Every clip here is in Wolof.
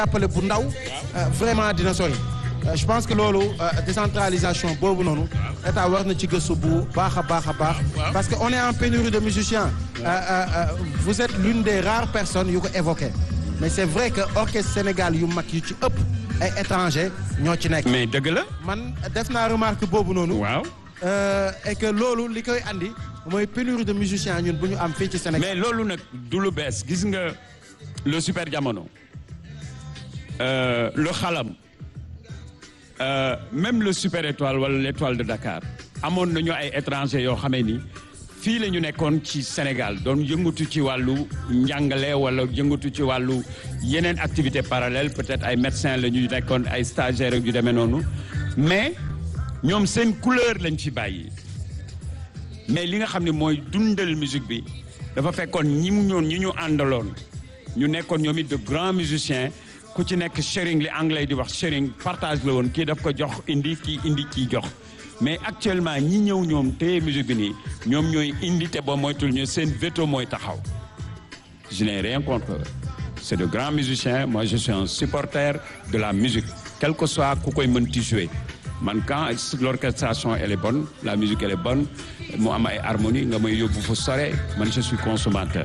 jàppale bu ndaw vraiment dina sori je pense que loolu décentralisation boobu noonu état war na ci gëstu bu baax a baax a baax parce que on est en pénurie de musiciens vous êtes l'une des rares personnes yu ko évoqué mais c'est vrai que orchestre Sénégal yu mag yu ci ëpp ay étrangers ñoo ci nekk mais dëgg la man def naa remarque boobu noonu waaw et que loolu li koy andi mooy pénurie de musiciens ñun bu ñu am fii ci Sénégal mais loolu nag du lu bees gis nga le super jamono le xalam Euh, même le super étoile wala l'étoile de Dakar amoon nañu ay étrangers yoo xamee ni fii la ñu nekkoon ci Sénégal doon yëngatu ci wàllu njàngale wala yëngatu ci wàllu yeneen activité parallèle peut-être ay médecins la ñu nekkoon ay stagiaires yu demee noonu mais ñoom seen couleur lañ fi bàyyi mais li nga xam ne mooy dundal musique bi dafa fekkoon ñi mu ñoon ñi ñu àndaloon ñu nekkoon ñoom it de grands musiciens ku ci nekk sharing li anglais di wax sharing partage la woon kii daf ko jox indi kii indi kii jox mais actuellement ñi ñëw ñoom téye musique bi nii ñoom ñooy indi te ba moytul ñu seen veto mooy taxaw je n'ai rien contre eux c'est de grands musiciens moi je suis un supporter de la musique quel que soit ku koy mën ti jouer man quand l'orchestration elle est bonne la musique elle est bonne mu am ay harmonie nga may yóbbu fu sore man je suis consommateur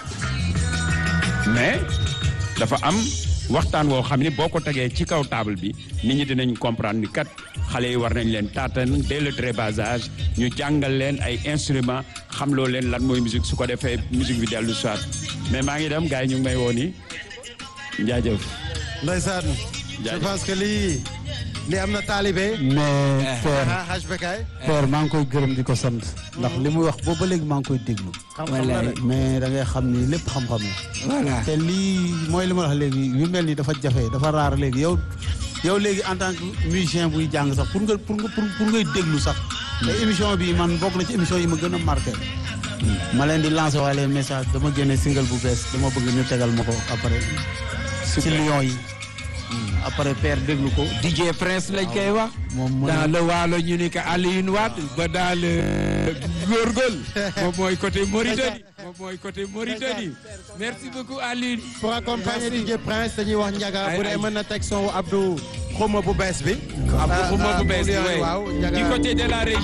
mais dafa am waxtaan woo xam ne boo ko tegee ci kaw table bi nit ñi dinañ comprendre ni kat xale yi war nañ leen taatan dès le très bas âge ñu jàngal leen ay instruments xam loo leen lan mooy musique su ko defee musique bi dellu soit mais maa ngi dem gars yi ñu ngi may woo nii jaajëf. ndeysaan je pense que lii li am na taalibe. mais Père Haj Bekay. Père maa ngi koy gërëm di ko sant. ndax li muy wax boobu ba léegi maa ngi koy déglu. xam-xam la de. mais da ngay xam ni lépp xam-xam la. voilà te lii mooy li ma wax léegi yu mel ni dafa jafe dafa raar léegi yow yow léegi en tant que musicien buy jàng sax pour nga pour nga pour ngay déglu sax. te émission bi man bokk na ci émission yi ma gën a marqué. ma leen di lancer waale message dama génne single bu bees dama bëgg ñu tegal ma ko après. ci Lions yi. après Père déglu ko. DJ Prince lañ koy wax. moom mooy dans le waalo ñu ni que Alioune Wade ba dans le góorgóorlu moom mooy côté Mauritanie moom mooy côté Mauritanie merci beaucoup Alioune. pour accompagner Merci. DJ Prince dañuy wax Ndiaga Ay, bu dee ay. mën na teg son Abdou xuma bu bees bi. Abdou Xuma bu bees bi waaw oui waaw Ndiaga. du côté de la région.